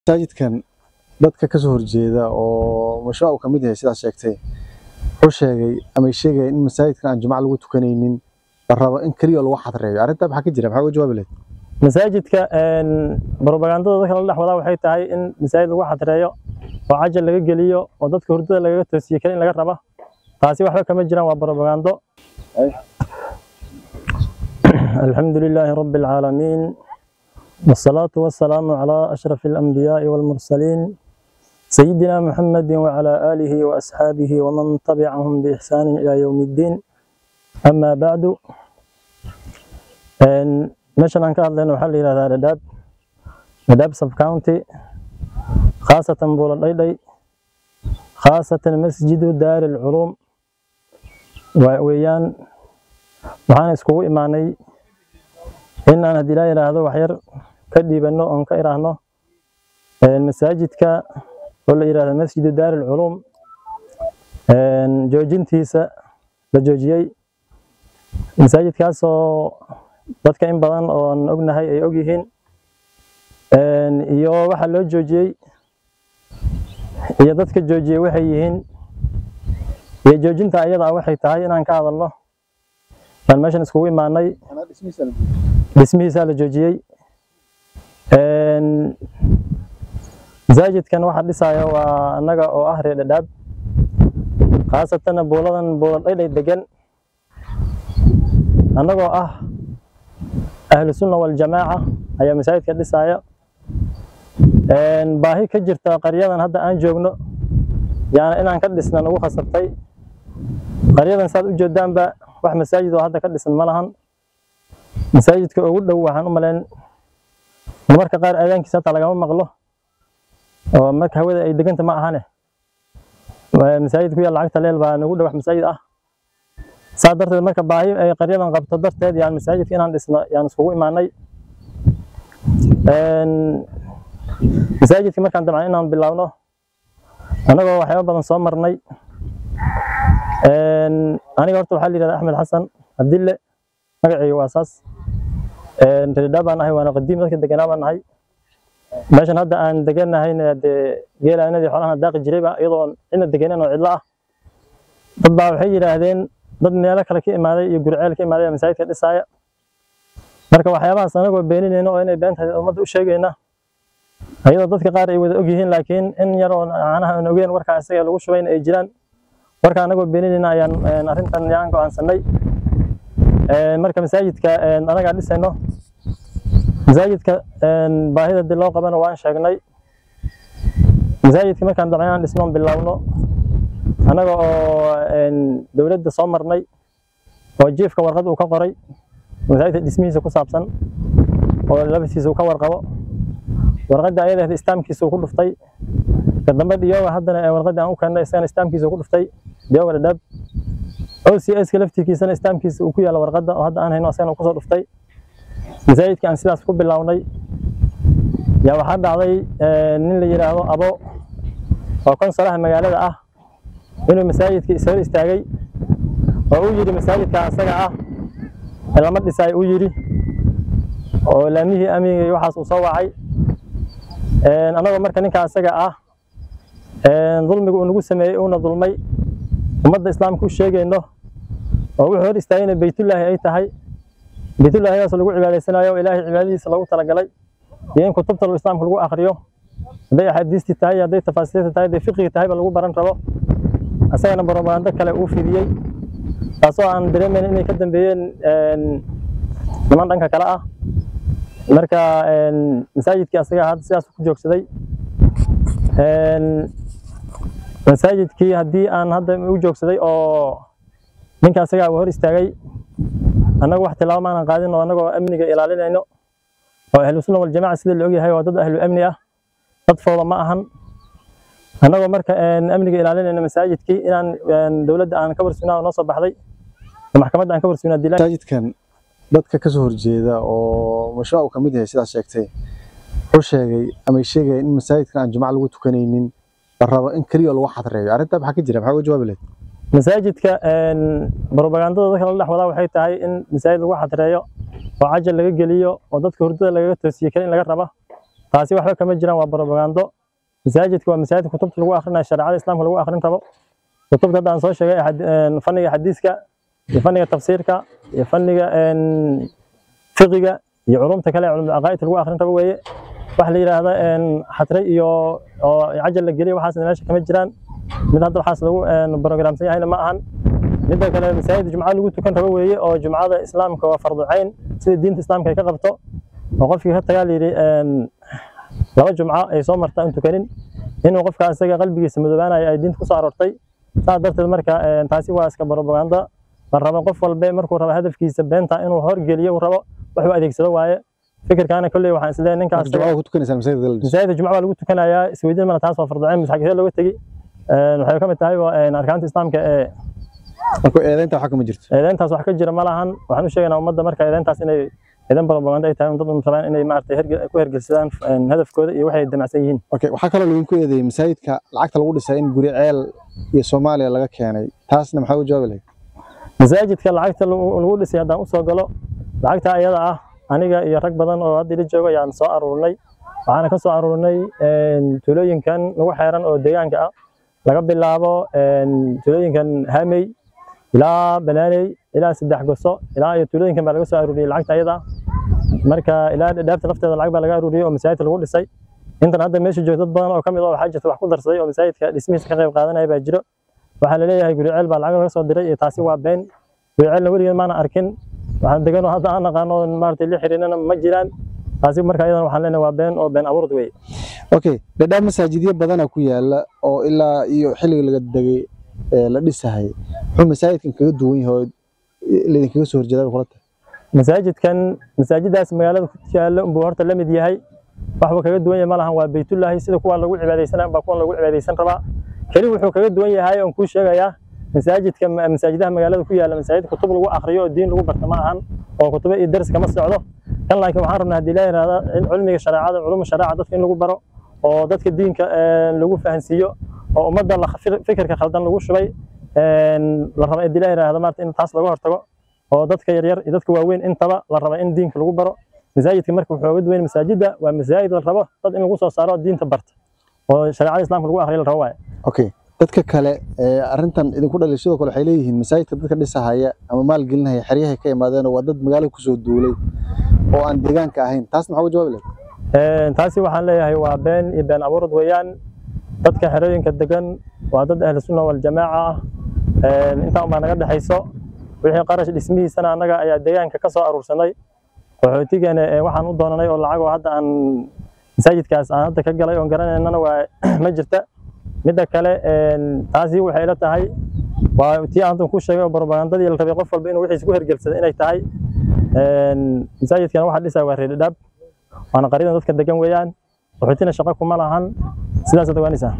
masaajidkan dadka ka soo horjeeda oo mashruuc uu ka mid yahay sidaas sheegtay wuxuu sheegay ama ay sheegayaan in masaajidkan aan jumco lagu tukanaynin la rabo in keliya lagu xadreeyo arrintaa maxaa ka jira maxaa uga jawaabi lahayd masaajidka propagandada dadka la dhex wadaa waxay tahay in masaajid lagu xadreeyo oo cajal laga geliyo oo dadka hurdada lagaga toosiye kale in laga raba taasi waxba kama jiraan waa propagando الحمد لله رب العالمين والصلاة والسلام على أشرف الأنبياء والمرسلين سيدنا محمد وعلى آله وأصحابه ومن تبعهم بإحسان إلى يوم الدين أما بعد meeshan aan ka hadlayno waxaa la yidhahdaa dhadhaab dhadhaab sub county khaasatan buula dhaydhay khaasatan masjidu daari alculuum weeyaan waxaan iskugu imaanay in aan haddii laa yidhaahdo waxyar ka dhiibanno oon ka iraahno masaajidka oo la yidhahdo masjidu daari alculuum joojintiisa la joojiyey masaajidkaasoo dadka in badan oon ognahay ay og yihiin iyo waxa loo joojiyey iyo dadka joojiyey waxay yihiin iyo joojinta ayada ah waxay tahay inaan ka hadalno baan meeshan iskugu imaanay dhismihiisaa la joojiyey masaajidkan waxa dhisaya waa annaga oo ah reer dhadhaab khaasatan buuladan buula dhaydhay degan annagoo ah ahlu sunna waljamaaca ayaa masaajidka dhisaya baahi ka jirta qaryadan hadda aan joogno yaana inaan ka dhisnan ugu khasabtay qaryadan saad u jeedaanba wax masaajid oo hadda ka dhisan ma lahan masaajidka ugu dhow waxaan u malayn marmarka qaar aadaankiisa hataa lagama maqlo oo marka hawada ay deganta ma ahane masaajid ku yaal lacagta leel baa nagu dhow wax masaajid ah saa darteed marka baahi ay qaryadan qabto darteed yaan masaajidka inaan dhisno yaan iskugu imaanay masaajidka markaan dabcan inaan bilaawno annagoo waxyaaba badan soo marnay aniga horta waxaa la yidhahdaa axmed xasan abdille magacayga waa saas reerdhaa baan nahay waana qadiim dadka deganaa baan nahay meeshan hadda aan deganahayna dee geelaanadii xoolahan daaqi jirayba iyadoo cidna deganen oo cidlo ah dad baa waxay yidhaahdeen dad meelo kale ka imaaday iyo gurceel ka imaaday masaajidka dhisaaya marka waxyaabahaas anagoo beeninayna oo inay been tahay ummadda u sheegayna ayadoo dadka qaar ay wada og yihiin laakiin in yar oo macnaha aan ogeen warkaa isaga lagu shubayna ay jiraan marka anagoo beeninayna ayaan arrintan yaan go'aansanay marka masaajidka anagaa dhisayno masaajidka baahida dib loo qabana waan sheegnay masaajidka markaan dabcan inaan dhisno bilaawno annaga oo dowladda soo marnay oo jiifka warqad uu ka qoray masaajidka dhismihiisa ku saabsan oo labadiisa uu ka warqabo warqadda ayada istaamkiisa uu ku dhuftay ka dambe dhiyooga haddana warqadda aan u keennay isagana istaamkiisa uu ku dhuftay dhiyooga dhadhaab OCS-ka laftigiisana istaamkiisa uu ku yaalla warqadda oo hadda aan hayno asagana kusoo dhuftay masaajidka aan sidaas ku bilownay yaa waxaa dhacday nin la yidhaahdo abo oo konsolaha magaalada ah inuu masaajidka ishor istaagay oo uu yidhi masaajidka asaga ah lama dhisaayo uu yidhi oo laamihii amiga iyo waxaas uu soo wacay annagoo marka ninka asaga ah dulmiga uu nagu sameeyey uuna dulmay ummadda islaamka u sheegayno oo wuxuu hor istaagayna beytullaahi ay tahay beytullaahiyadaas lagu cibaadaysanayo oo ilaahay cibaadadiisa lagu talagalay iyo in kutubta islaamka lagu akhriyo hadday axaadiistii tahay hadday tafaasiirta tahay hadday fiqigi tahayba lagu baran rabo asagana propagando kale uu fidiyey taasoo aan dareemayn inay ka dambeeyeen niman dhanka kale ah marka masaajidkii asaga hadda sidaas ku joogsaday masaajidkii haddii aan hadda u joogsaday oo ninka asagaa uu hor istaagay annagu wax tilaabo maanan qaadin oo annagoo amniga ilaalinayno oo ahlu sunna waljamaca sida la ogyahay waa dad ahlu amni ah dad fooda ma ahan annagoo marka amniga ilaalinayno masaajidkii inaan dowladda aan ka warsugnaa oo noo soo baxday oo maxkamadda aan ka warsugnaa dilaa masaajidkan dadka ka soo horjeeda oo mashruuc uu ka mid yahay sidaas sheegtay wuxuu sheegay ama ay sheegayaan in masaajidkan aan jumco lagu tukanaynin la rabo in keliya lagu xadreeyo arrintaa maxaa ka jira maxaa uga jawaabi lahayd masaajidka propagandada dadka la dhex wadaa waxay tahay in masaajid lagu xadreeyo oo cajal laga geliyo oo dadka hurdada lagaga toosiye kale in laga raba taasi waxba kama jiraan waa propagando masaajidka waa masaajid kutubta lagu akhrinayo shareecada islaamka lagu akhrin rabo kutubta hadda aan soo sheegay xad- een, fanniga xadiiska iyo fanniga tafsiirka iyo fanniga een, fiqiga iyo culumta kale ee culumul caqaa'id lagu akhrin rabo weeye wax la yidhaahdo een, xatre iyo oo cajal la geliyo waxaasna meesha kama jiraan mid hadda waxaas lagu een, programsan yahayna ma ahan midda kale masaajid jumcada lagu tukan rabo weeye oo jumcada islaamka waa fardu cayn sida diinta islaamka ay ka qabto oo qofkii ka tagaa layidhi een, laba jumco ay soo marta aan tukanin inuu qofka isaga qalbigiisa madoobaanayo ay diinta kusoo aroortay saas darteed marka een, taasi waa iska propaganda la rabo qof walbe markuu rabo hadafkiisa beenta inuu horgeliyo uu rabo wuxuu adeegsado waaye fikirkaana kolley waxaan isleeyahay ninkaas marka jumcada ku tukanaysaa masaajidka la dhiso masaajidda jumca baa lagu tukanayaa isweydiin mana taas waa fardu cayn masaajidada looga tegi Een, waxay ka mid tahay waa, een, arkaanta islaamka ee marka eedaynta waxa kama jirto eedeyntaas wax ka jira ma lahan waxaan u sheegaynaa ummadda marka eedeyntaas inay eedan propaganda ay tahay dad un rabaan inay maaragtay herge- ku hergelsadaan een, hadafkooda iyo waxay damacsan yihiin okay waxaa kaloo laydinku eedeeyey masaajidka lacagta lagu dhisay in guri ceel iyo soomaaliya laga keenay taasna maxaa u jawaabi lahayd masaajidka lacagta lagu lagu dhisay haddaan usoo galo lacagta ayada ah aniga iyo rag badan oo hadda ila jooga ayaan soo aruurnay waxaana ka soo aruurnay een, tuulooyinkan nagu xeeran oo deegaanka ah laga bilaabo een, tuulooyinkan hamey ilaa banaaney ilaa saddex goso ilaa iyo tuulooyinkan baa laga soo aruuriyey lacagta ayada ah marka ilaa dhaafta lafteeda lacag baa laga aruuriyey oo masaajidka lagu dhisay intan hadda meesha joogto dad badan oo kamid ah waxaa jirta wax ku darsaday oo masaajidka dhismihiisa ka qayb qaadanaya baa jiro waxaa la leeyahay guri ceel baa lacag laga soo diray iyo taasi waa been guri ceelna weligeed maana arkin waxaan degan oo hadda aan naqaano oo maaragtay la xiriirana ma jiraan taasi marka iyadana waxaan leenahay waa been oo been abuurd wey okay dhadhaab masaajidyo badana ku yaala oo ilaa iyo xilliga laga degay ee la dhisahay muxuu masaajidkan kaga duwan yahay oo laydinkaga soo horjeedaa bay kula tahay masaajidkan masaajidaas magaalada ku yaala unbuu horta la mid yahay waxba kaga duwan yahay ma lahan waa baytullaahi sida kuwa lagu cibaadaysanaa baa kuwan lagu cibaadaysan rabaa keli wuxuu kaga duwan yahay oon kuu sheegayaa masaajidka masaajidaha magaalada ku yaala masaajid kutub lagu akhriyo oo diin lagu barta ma ahan oo kutubo iyo dars kama socdo kan laakiin waxaan rabnaa haddii la yidhahda cilmiga shareecada culumu shareeca dadka in lagu baro oo dadka diinka een, lagu fahansiiyo oo ummadda la- fir- fikirka khaldan lagu shubay een, la raba haddii la yidhahda maarata in taas laga hortago oo dadka yaryar iyo dadka waaweyn intaba la raba in diinka lagu baro masaajidka marka wuxuu uga duwan masaajidda waa masaajid la rabo dad in lagu soo saaro diinta barta oo shareecada islaamka lagu akhriyo la rabo waaye okay dadka kale ee arrintan idinku dhalay sidoo kale waxay leeyihiin masaajidka dadka dhisahaya ama maalgelinaya xeryahay ka imaadeen oo waa dad magaalada kusoo duulay oo aan deegaanka ahayn taasna maxaa uga jawaabi lahayd Een, taasi waxaan leeyahay waa been iyo been abuurad weeyaan dadka xerooyinka degan waa dad ahlu sunna waljamaaca ah Een, intaa unbaa naga dhexayso wixii qarash dhismihiisana annaga ayaa deegaanka ka soo aruursanay qaxootigana ee waxaan u doonanay oo lacag oo hadda aan masaajidkaas aan hadda ka galay oon garanaynana waa ma jirta midda kale een, taasi waxay ila tahay waa tii aan ku sheegay oo propagandadii la rabay qof walba inuu wixiisa ku hergelsada inay tahay Een, masaajidkan waxaa dhisaa waa reerdhaab waana qaridan dadka degan weeyaan qaxootina shaqo kuma lahan sidaas ogaanaysaa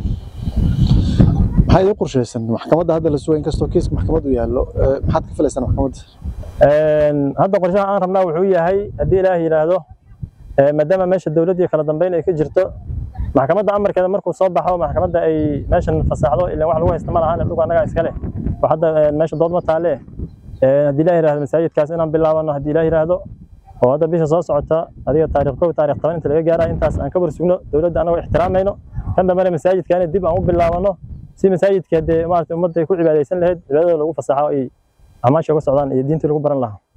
maxaa idin qorshaysan maxkamadda hadda la suga inkastoo kiiska maxkamaddu yaallo ee, maxaad ka filaysaan maxkamadda Een, hadda qorshaha aan rabnaa wuxuu yahay haddii ilaah yidhaahdo ee, maadaama meesha dowlad iyo kala dambeyn ay ka jirto maxkamadda amarkeeda markuu soo baxo maxkamadda ay meeshan fasaxdo ilaan wax lagu haysta ma lahan dhulka annagaa iska leh oo hadda een, meesha dood ma taale Een, haddii ilaah yidhaahdo masaajidkaas inaan bilaabano haddii ilaah yidhaahdo oo hadda bisha soo socota adiga taariikh kow taariikh toban inta laga gaara intaas aan ka warsugno dowladda annagoo ixtiraamayno kan dambena masaajidkaana dib aan u bilaabano si masaajidka dee maarata ummadda ay ku cibaadaysan lahayd cibaadada lagu fasaxo ay amaasha uga socdaan iyo diintii lagu baran lahaa